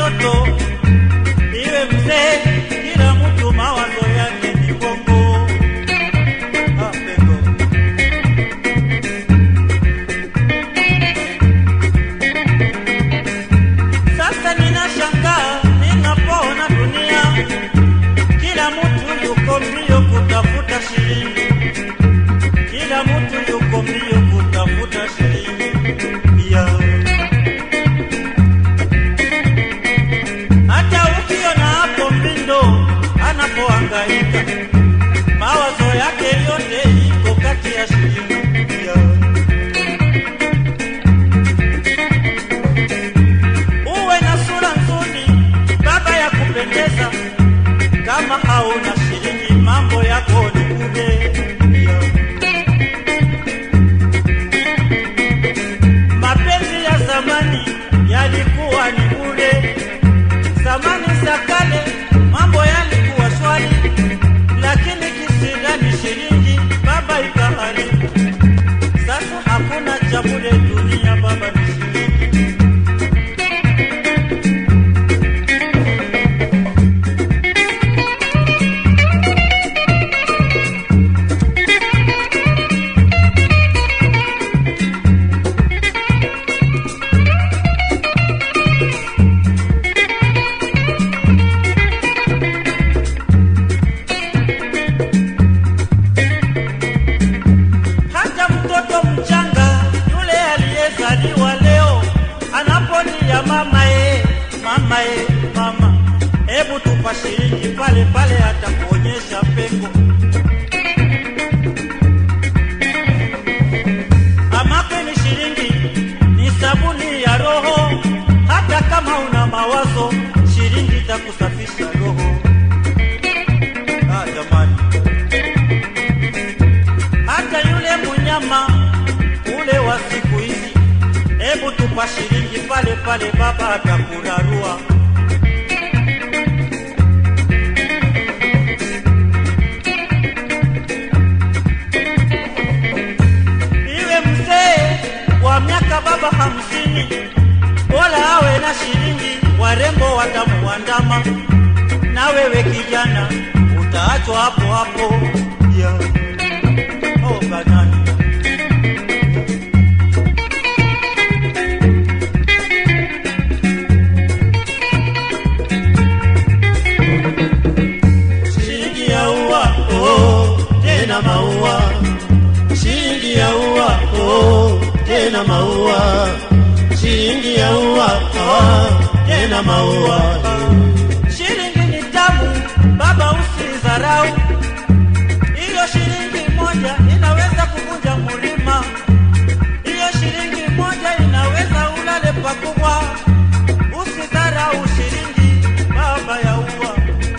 mtoto iwe mzee, kila mtu mawazo yake ni bongo. Ah, pengo. Sasa ninashangaa ninapoona dunia, kila mtu yuko mbio kutafuta shilingi, kila mtu yuko mbio kutafuta shilingi yeah. Hata ukiona hapo Mbindo anapohangaika, mawazo yake yote iko kati ya shilingi yeah. uwe na sura nzuri, baba ya kupendeza, kama hauna shilingi mambo yako ni bure. Mapenzi ya zamani yalikuwa ni bure, zamani za kale mambo yalikuwa swali, lakini kisirani shilingi baba ikaharibu. Sasa hakuna cha bure dunia, baba ni shilingi. hata mtoto mchanga yule aliyezaliwa leo anapolia mama ye, mama ye, mama, hebu tupa shilingi pale pale, atakuonyesha pengo. Amape ni shilingi, ni sabuni ya roho. Hata kama una mawazo, shilingi itakusafisha roho. Ah, jamani hata yule munyama ule wa siku hizi, hebu tupa shilingi pale pale, baba atakurarua. Iwe mzee wa miaka baba hamsini, bora awe na shilingi, warembo watamuandama, na wewe kijana utaachwa hapo hapo yeah. Oh, banana. Shilingi ya ua, oh, tena maua. Shilingi ya ua, oh, tena maua. Shilingi ya ua, oh, tena maua. Shilingi ni tamu, baba usidharau. Hiyo shilingi moja inaweza kuvunja mlima. Hiyo shilingi moja inaweza ulale pakubwa. Usidharau shilingi, baba ya ua.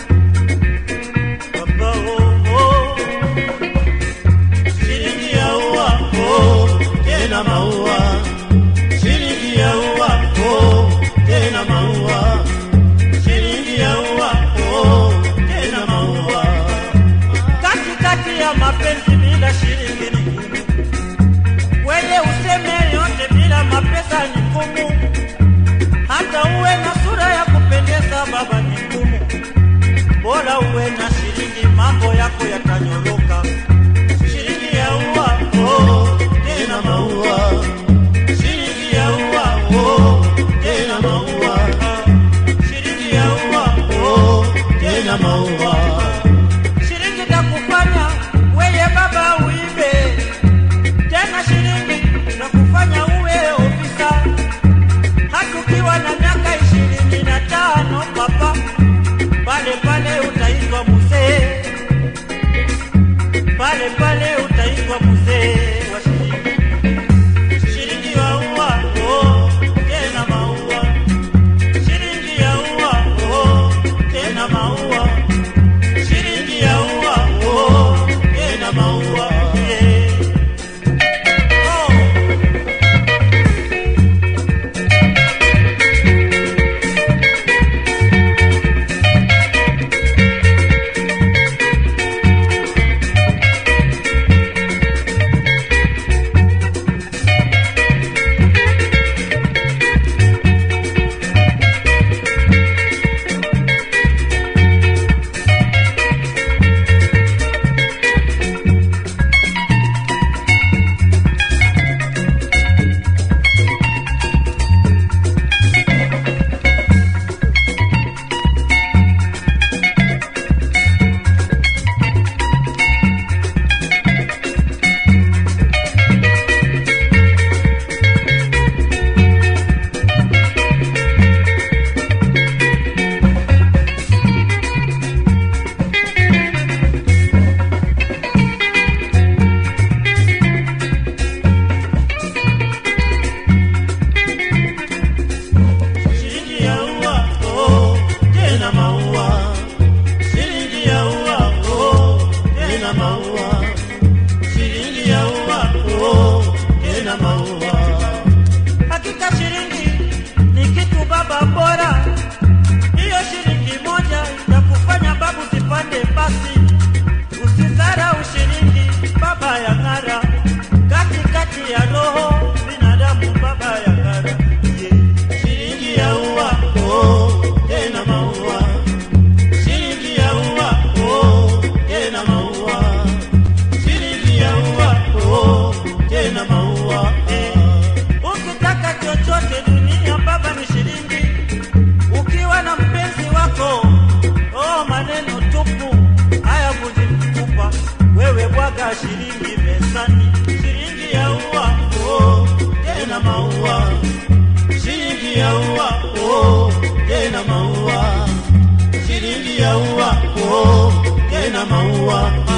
Baba oh, oh. Shilingi ya ua, oh, tena maua. Shilingi ya ua, oh, tena maua. Shilingi ya ua, oh, tena maua katikati ya mapenzi bila shilingi ni ngumu. Wewe useme yote bila mapesa ni ngumu. Hata uwe na sura ya kupendeza baba ni ngumu. Bora uwe na shilingi, mambo yako yatanyoroka. Shilingi ya ua, oh, tena maua. Shilingi ya ua, oh, tena maua. oh, tena maua shilingi ya ua oh, tena maua